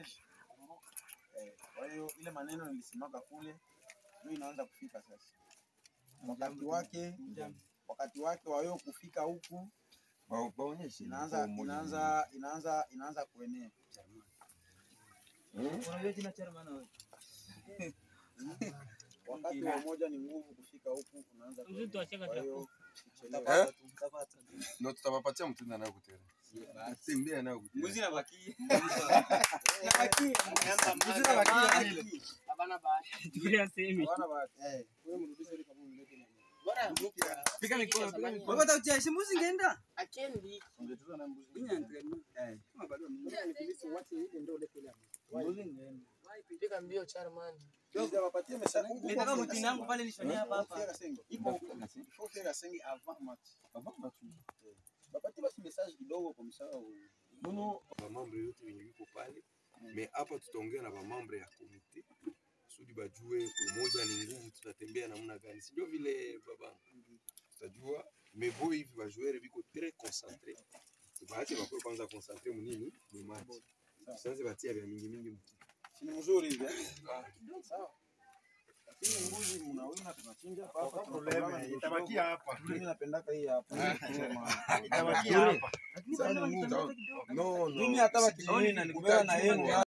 kuonyesha. Eh, Kwa hiyo ile maneno nilisimaka kule ndio inaanza kufika sasa. Wakati wake wakati wake wa wewe kufika huku Ba- Baonyeshe. inaanza inaanza inaanza inaanza kuenea. Unajua jina chairman wewe? Wakati wa moja ni nguvu kufika huku unaanza Mzee kuenea. tuacheka Kwa chako. hiyo Eh? Na tutawapatia mtunda nayo kutera. Tembea nayo kutera. Mbuzi na baki. Tulia semi. hawana bahati. Eh. Pika mikono, pika mikono. Wewe utakuja mbuzi ngeenda? Ungetuza na mbuzi. Inya entraînement. Eh. Kama bado ni ndio ile kule. Mbuzi ngeenda. Piga mbio chairman. Ndio wapatie mesa huku. Nitaka mtini yangu pale nishonia hapa hapa. Faire senge. Ipo huko. Il faut faire senge avant match. Avant match. Eh. Bapatie basi message kidogo kwa msao. Nono Bamambre yote wenye wiko pale. Me hapa tutaongea na bamambre ya komite kusudi bajue umoja ni nguvu, tutatembea namna gani, si ndio vile baba? Tutajua mebo hivi bajuere biko tres concentre, tubaache bakwe kwanza concentre munini mu match, tusianze batia vya mingi mingi mtu si ni mzuri hivi. eh? Sawa. Lakini mbuzi mnawina tunachinja hapa hapa. tunapambana ni Itabakia hapa. Mimi napendaka hii hapa. Itabakia hapa. no, no, Mimi hata wakijioni na nikubeba na yeye